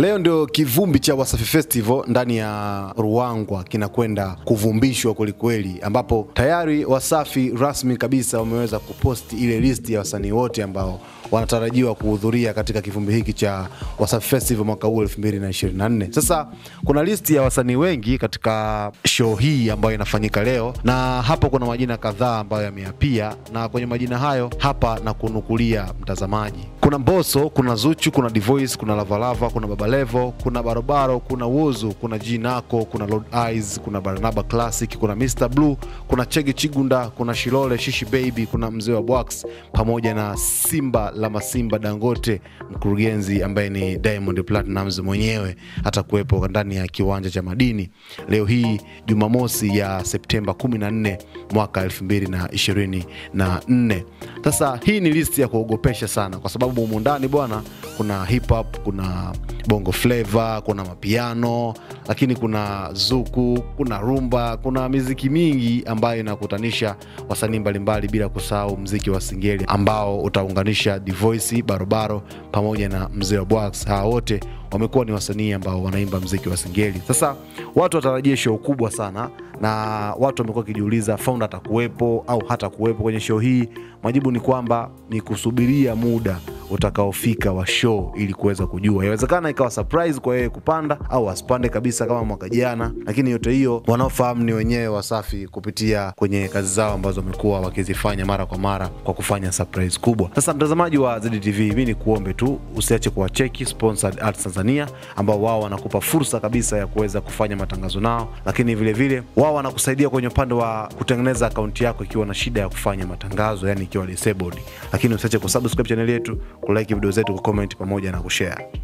Leo ndio kivumbi cha Wasafi Festival ndani ya Ruangwa kinakwenda kuvumbishwa kwelikweli, ambapo tayari Wasafi rasmi kabisa wameweza kuposti ile listi ya wasanii wote ambao wanatarajiwa kuhudhuria katika kivumbi hiki cha Wasafi Festival mwaka huu 2024. Sasa kuna listi ya wasanii wengi katika show hii ambayo inafanyika leo, na hapo kuna majina kadhaa ambayo yameapia, na kwenye majina hayo hapa na kunukulia mtazamaji, kuna Mbosso, kuna Zuchu, kuna Divoice, kuna Lavalava, kuna Baba Levo, kuna Barobaro, kuna Wozu, kuna Jinako, kuna Lord Eyes, kuna Barnaba Classic, kuna Mr Blue, kuna Chege Chigunda, kuna Shilole Shishi Baby, kuna Mzee wa Bwax pamoja na Simba la Masimba Dangote, mkurugenzi ambaye ni Diamond Platnumz mwenyewe atakuwepo ndani ya kiwanja cha Madini leo hii Jumamosi ya Septemba 14 mwaka 2024. Sasa hii ni listi ya kuogopesha sana, kwa sababu humu ndani bwana, kuna hip hop, kuna bongo flava, kuna mapiano, lakini kuna zuku, kuna rumba, kuna miziki mingi ambayo inakutanisha wasanii mbalimbali, bila kusahau mziki wa singeli ambao utaunganisha Divoice, Barobaro pamoja na Mzee wa Bwax. Hawa wote wamekuwa ni wasanii ambao wanaimba mziki wa singeli. Sasa watu watarajia show kubwa sana, na watu wamekuwa wakijiuliza founder atakuwepo au hata kuwepo kwenye show hii. Majibu ni kwamba ni kusubiria muda utakaofika wa show ili kuweza kujua. Inawezekana ikawa surprise kwa yeye kupanda au asipande kabisa kama mwaka jana, lakini yote hiyo wanaofahamu ni wenyewe Wasafi kupitia kwenye kazi zao ambazo wamekuwa wakizifanya mara kwa mara kwa kufanya surprise kubwa. Sasa mtazamaji wa ZTV, mi ni kuombe tu usiache kuwacheki Sponsored Arts Tanzania ambao wao wanakupa fursa kabisa ya kuweza kufanya matangazo nao, lakini vilevile wao wanakusaidia kwenye upande wa kutengeneza akaunti yako ikiwa na shida ya kufanya matangazo, yani ikiwa disabled. Lakini usiache kusubscribe channel yetu, kulike video zetu, kucomment pamoja na kushare.